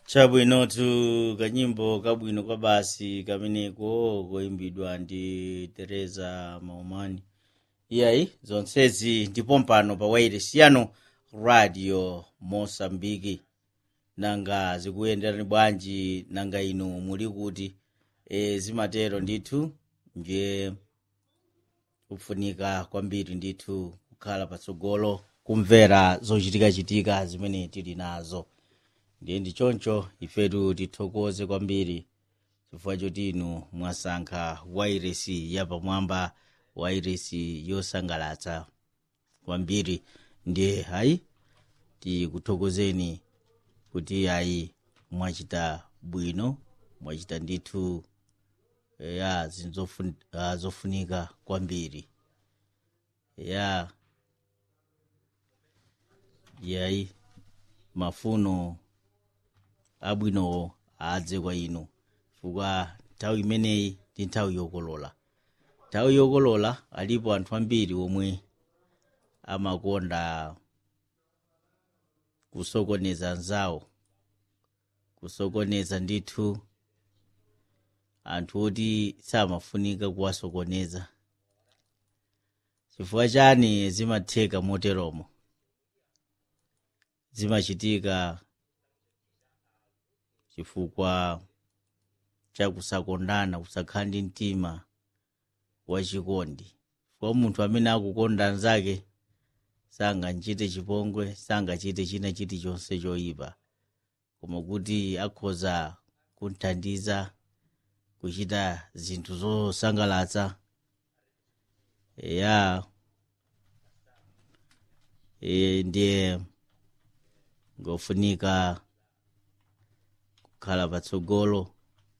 chabwinotu kanyimbo kabwino kwa basi kameneko koyimbidwa ndi teresa maumani iyayi zonsezi ndipo mpano pa wailesi yanu radio mosambiki nanga zikuyenderani bwanji nanga inu muli kuti e, zimatero ndithu ndiye kufunika kwambiri ndithu kukhala patsogolo kumvera zochitikachitika zimene tili nazo ndiye ndi choncho ifetu tithokoze kwambiri chifukwa choti inu mwasankha wairesi yapamwamba wairesi yosangalatsa kwambiri ndiye hayi tikuthokozeni kuti ayi mwachita bwino mwachita ndithu ya zinthu zofun- ah, zofunika kwambiri ya yayi mafuno abwinowo adze kwa inu chifukwa nthawi imeneyi ndi nthawi yokolola nthawi yokolola alipo anthu ambiri omwe amakonda kusokoneza anzawo kusokoneza ndithu anthu oti samafunika kuwasokoneza chifukwa chani zimatheka moteromo zimachitika chifukwa cha kusakondana kusakhala ndi mtima wachikondi chifukwa munthu amene akukonda anzake sangachite chipongwe sangachite china chilichonse choyipa koma kuti akhoza kumthandiza kuchita zinthu zosangalatsa ya e, ndiye ngofunika kukhala patsogolo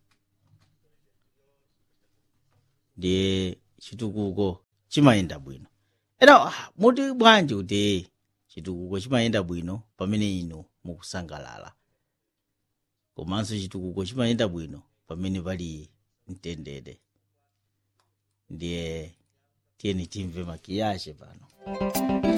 ndiye chitukuko chimayenda bwino ena ah, muti bwanji kuti chitukuko chimayenda bwino pamene inu mukusangalala komanso chitukuko chimayenda bwino pamene pali mtendere ndiye tiyeni timve makiyashe pano